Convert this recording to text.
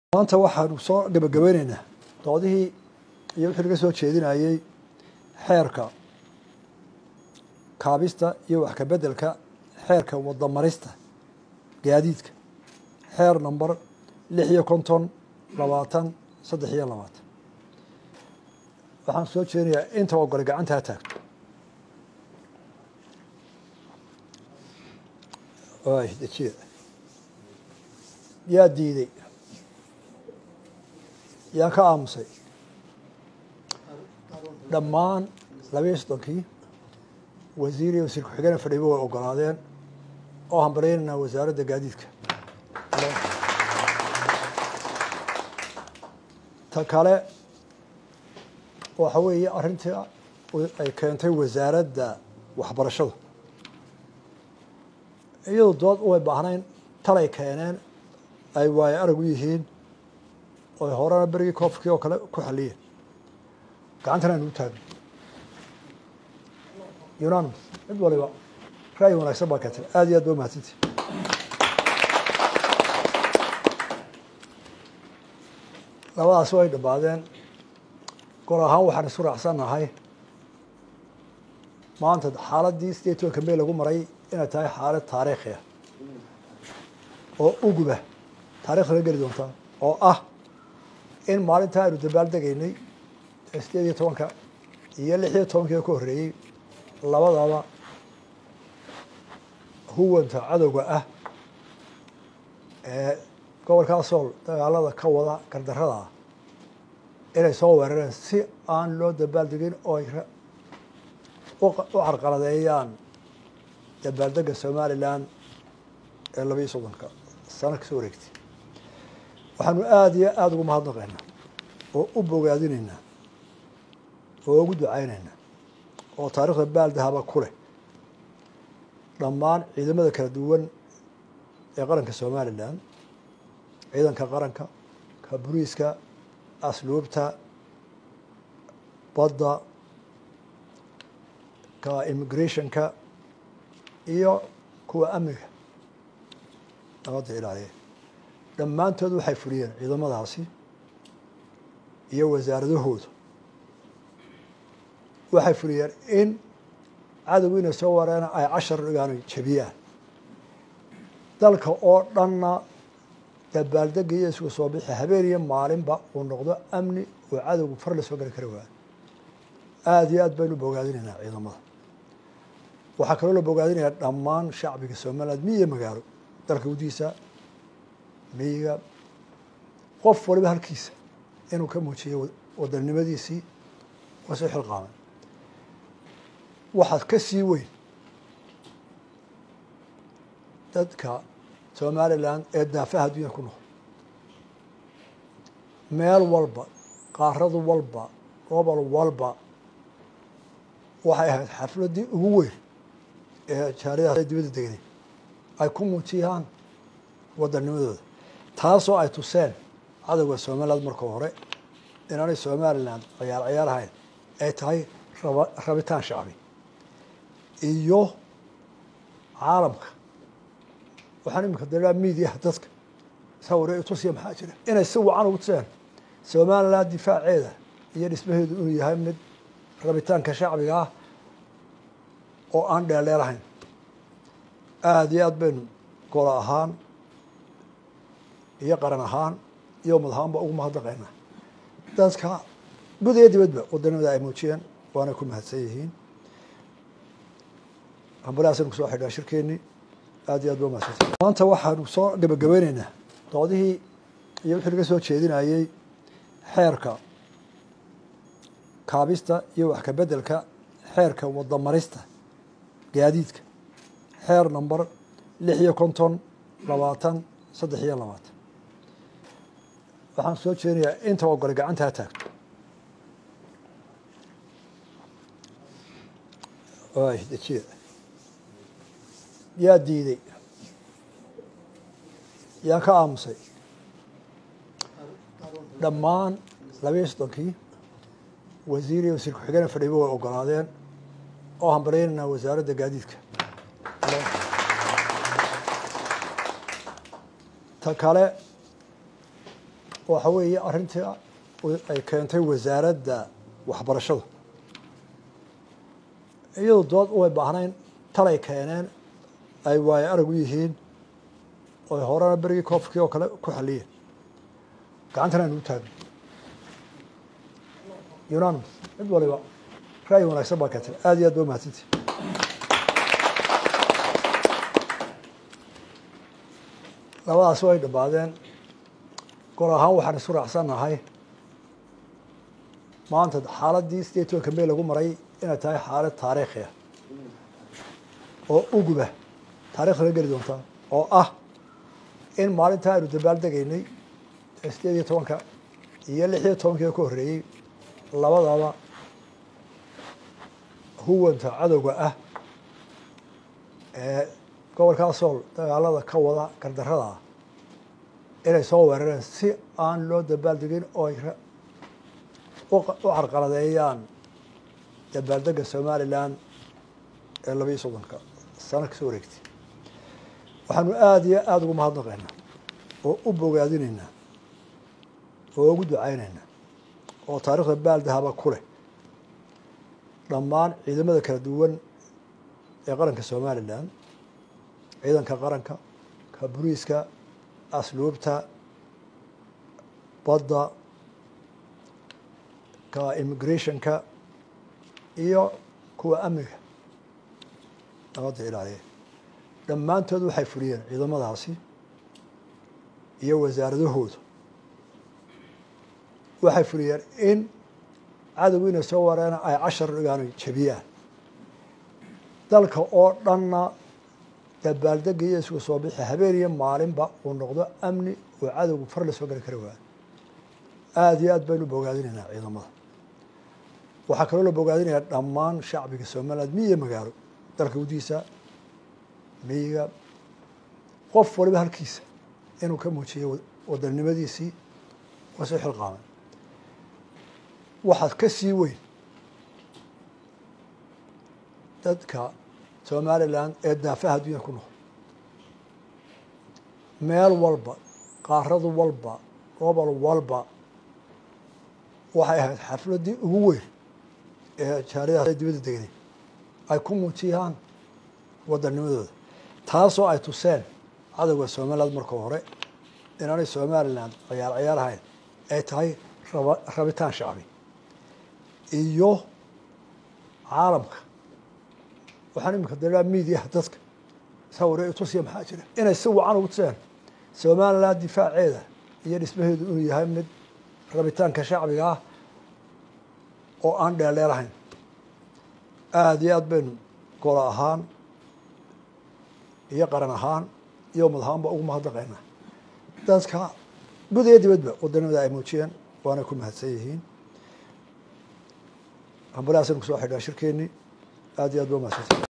maanta waxaanu soo gabagabeyneynaa doodihii iyo wixii laga soo jeedinayey xeerka kaabista iyo wax ka beddelka xeerka wadamarista gaadiidka xeer number lix iyo konton labaatan saddex iyo labaatan waxaan soo jeedinayaa inta ogole gacanta ha taagto ay dejiya yaa diiday yaa ka aamusay dhammaan labiyo soddonkii wasiir iyo wasiir ku-xigeen fadhiiba way ogolaadeen oo hambalyaynayna wasaaradda gaadiidka ta kale waxa weeye arrintii ay keentay wasaaradda waxbarashada iyadu dood way baahnayn talay keeneen ay waayo arag u yihiin oy horena berigii koofkii oo kale ku xaliyeen gacantana aynu u taagno unanimus mid waliba ra'yi wanaagsan baa keentay aad iyo aad ba umahadsanti labadaas way dhammaadeen gol ahaan waxaan isu raacsannahay maanta xaaladdii sideed tobanka may lagu maray inay tahay xaalad taariikhi ah oo uguba taarikhda la geli doontaa oo ah in maalintaa aynu dabaal degaynay sideed iyo tobanka iyo lix iyo tobankii ka horreeyey labadaba huwanta cadowga ah ee gobolkaa sool dagaalada ka wada gardarrada ah inay soo weerareen si aan loo dabaal degin oo ay u carqaladeeyaan dabaaldega somalilan ee laba iyo soddonka sano kasoo wareegtay waxaanu aada iyo aada ugu mahadnaqaynaa oo u bogaadinaynaa oo ugu ducaynaynaa oo taarikhda baaldahaba ku leh dhammaan ciidamada kala duwan ee qaranka somalilan ciidanka qaranka ka buriiska asluubta badda ka immigrationka iyo kuwa amniga nabadda ilaaliya dhammaantood waxay fuliyeen ciidamadaasi iyo wasaaradahooda waxay fuliyeen in cadowgu inay soo wareena ay cashar dhigaan jabiyaan dalka oo dhanna dabaaldega iyo isugu soo bixi habeen iyo maalinba uu noqdo amni oo cadowgu far la soo geli kara waayo aada iyo aad baynu bogaadinaynaa ciidamada waxaa kaloo la bogaadinayaa dhammaan shacbiga somaliland miyi iyo magaalo dalka gudihiisa miyiga qof waliba halkiisa inuu ka muujiyo wadannimadiisii oo soo xilqaamay waxaad ka sii weyn dadka somalilan ee daafaha adduunya ku nool meel walba qaarad walba gobol walba waxay ahayd xafladdii ugu weyn ee jaaridaha dibadda degnay ay ku muujiyaan wadanimadooda taasoo ay tuseen cadowga somaliland marka hore inaanay somaliland ciyaar ciyaar ahayn ay tahay rabitaan shacbi iyo caalamka waxaan iminka dalaa miidiyaha dadka sawire tusiya maxaa jira inay si wacan ugu tuseen somaliland difaaceeda iyo dhismaheedu inuu yahay mid rabitaanka shacbiga ah oo aan dheeldheelahayn aada iyo aad baynu golo ahaan iyo qaran ahaan iyo ummad ahaanba ugu mahadnaqaynaa dadka gud iyo dibadba wadanimada ay muujiyeen waana ku mahadsan yihiin hambalahaasaynu kusoo xidhaa shirkeennii aad iyo aad ba umahadsanta maanta waxaanu soo gabagabeyneynaa doodihii iyo wixii laga soo jeedinayey xeerka kaabista iyo wax ka beddelka xeerka wadamarista gaadiidka xeer number lix iyo konton labaatan saddex iyo labaatan waxaan soo jeedinayaa inta ogole gacanta ha taagto ay dejiya yaa diiday yaa ka aamusay dhammaan labiyo soddonkii wasiir iyo wasiir ku-xigeen fadhiiba way ogolaadeen oo hambalyaynayna wasaaradda gaadiidka ta kale waxa weeye arrintii ay keentay wasaaradda waxbarashada iyadu dood way baahnayn talay keeneen ay waayo arag u yihiin oy horena berigii koofkii oo kale ku xaliyeen gacantana aynu u taagno unanimous mid waliba ra'yi wanaagsan baa keentay aada iyo aad ba umahadsantii labadaasi way dhammaadeen gol ahaan waxaan isu raacsannahay maanta xaaladdii sideed tobanka may lagu maray inay tahay xaalad taariikhi ah oo uguba taarikhda la geli doontaa oo ah in maalintaa aynu dabaaldegaynay sideed iyo tobanka iyo lix iyo tobankii ka horreeyey labadaba huwanta cadowga ah ee gobolkaa sool dagaalada ka wada gardarrada ah inay soo weerareen si aan loo dabaaldegin oo ay u carqaladeeyaan dabaaldega somalilan ee laba iyo soddonka sano kasoo wareegtay waxaanu aada iyo aada ugu mahadnaqaynaa oo u bogaadinaynaa oo ugu ducaynaynaa oo taarikhda baaldahaba ku leh dhammaan ciidamada kala duwan ee qaranka somalilan ciidanka qaranka ka buriiska asluubta badda ka immigrationka iyo kuwa amniga nabadda ilaaliya dhammaantood waxay fuliyeen ciidamadaasi iyo wasaaradahoodu waxay fuliyeen in cadowgu inay soo wareena ay cashar dhigaan jabiyaan dalka oo dhanna dabaaldega iyo isku soo bixi habeen iyo maalinba uu noqdo amni oo cadowgu far la soo geli kari waayo aada iyo aad baynu bogaadinaynaa ciidamada waxaa kaloo la bogaadinayaa dhammaan shacbiga somaliland miyi iyo magaalo dalka gudihiisa miyiga qof waliba halkiisa inuu ka muujiyo wadannimadiisii oo soo xilqaamay waxaad ka sii weyn dadka somalilan ee daafaha adduunya ku nool meel walba qaaradu walba gobol walba waxay ahayd xafladdii ugu weyn ee jaaridaha dibadda degnay ay ku muujiyaan wadanimadooda taasoo ay tuseen cadowga somaliland marka hore inaanay somaliland ciyaar ciyaar ahayn ay tahay raba rabitaan shacbi iyo caalamka waxaan iminka dalaa miidiyaha dadka sawire tusiya maxaa jira inay si wacan ugu tuseen somaliland difaaceeda iyo dhismaheedu inuu yahay mid rabitaanka shacbiga ah oo aan dheeldheelahayn aada iyo aad baynu golo ahaan iyo qaran ahaan iyo ummad ahaanba ugu mahadnaqaynaa dadka gud iyo dibadba wadanimada ay muujiyeen waana ku mahadsan yihiin hambalahaasaynu kusoo xidhaa shirkeennii aada iyo aad ba umahadsanti